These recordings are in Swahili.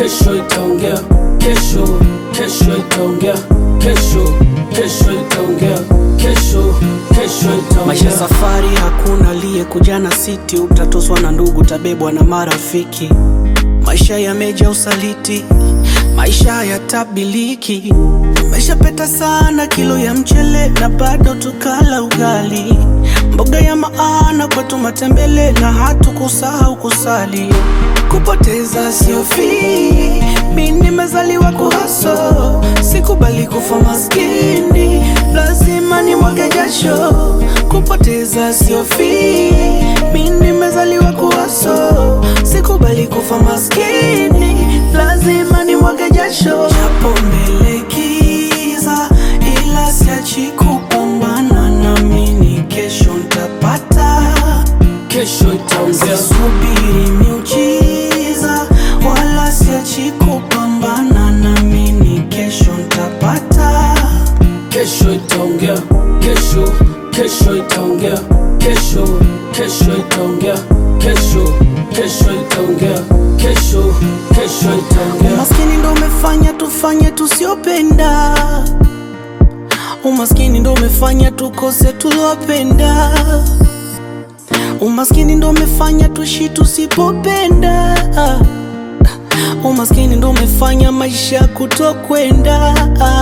kesho itaongea, kesho, kesho itaongea, kesho, kesho itaongea, kesho, kesho Maisha itaongea. safari, hakuna aliyekuja na siti. Utatoswa na ndugu, utabebwa na marafiki. Maisha yameja usaliti, maisha hayatabiliki. Umeshapeta sana kilo ya mchele na bado tukala ugali, mboga ya maana kwetu matembele na hatukusahau kusali. Kupoteza sio fii, mi nimezaliwa kuhaso, sikubali kufa maskini, lazima nimwage jasho. Kupoteza sio fii, mi nimezaliwa kuhaso, sikubali kufa maskini, lazima nimwage jasho. Japo mbele giza, ila siachi kupambana, naamini kesho ntapata. Kesho itaongea, Sisubiri miujiza wala siachi kupambana, naamini kesho ntapata. kesho itaongea, kesho, kesho itaongea, kesho, kesho itaongea, kesho, kesho itaongea, kesho, kesho itaongea. Umaskini ndo umefanya tufanye tusiopenda, umaskini ndo umefanya tukose tuliopenda, umaskini ndo umefanya tuishi tusipopenda, umaskini ndo umefanya maisha kutokwenda.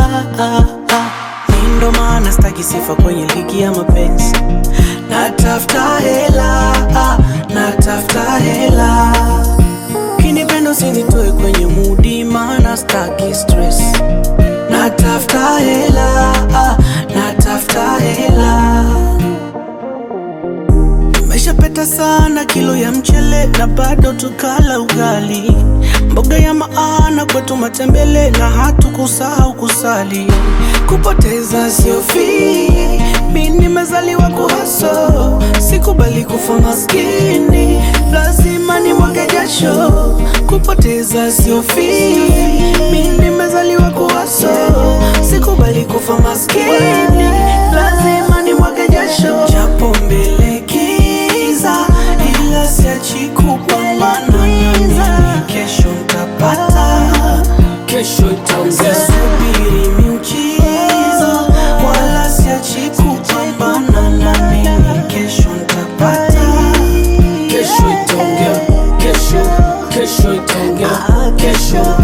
Mi ndo maana staki sifa kwenye ligi ya mapenzi, natafuta hela, natafuta hela Kinipendo sinitoe kwenye mudi, maana staki stress. Natafuta hela, ah, natafuta hela. Meshapeta sana kilo ya mchele na bado tukala ugali, mboga ya maana kwetu matembele na hatukusahau kusali. Kupoteza sio fii, mi nimezaliwa kuhaso, sikubali kufa maskini, lazima nimwage jasho. Kupoteza sio fii, mi nimezaliwa kuhaso, sikubali kufa maskini, lazima nimwage jasho. Japo mbele giza, ila siachi kupambana, naamini kesho ntapata. Kesho itaongea, Sisubiri miujiza wala siachi kupambana, naamini kesho ntapata. kesho itaongea, kesho, kesho itaongea, kesho,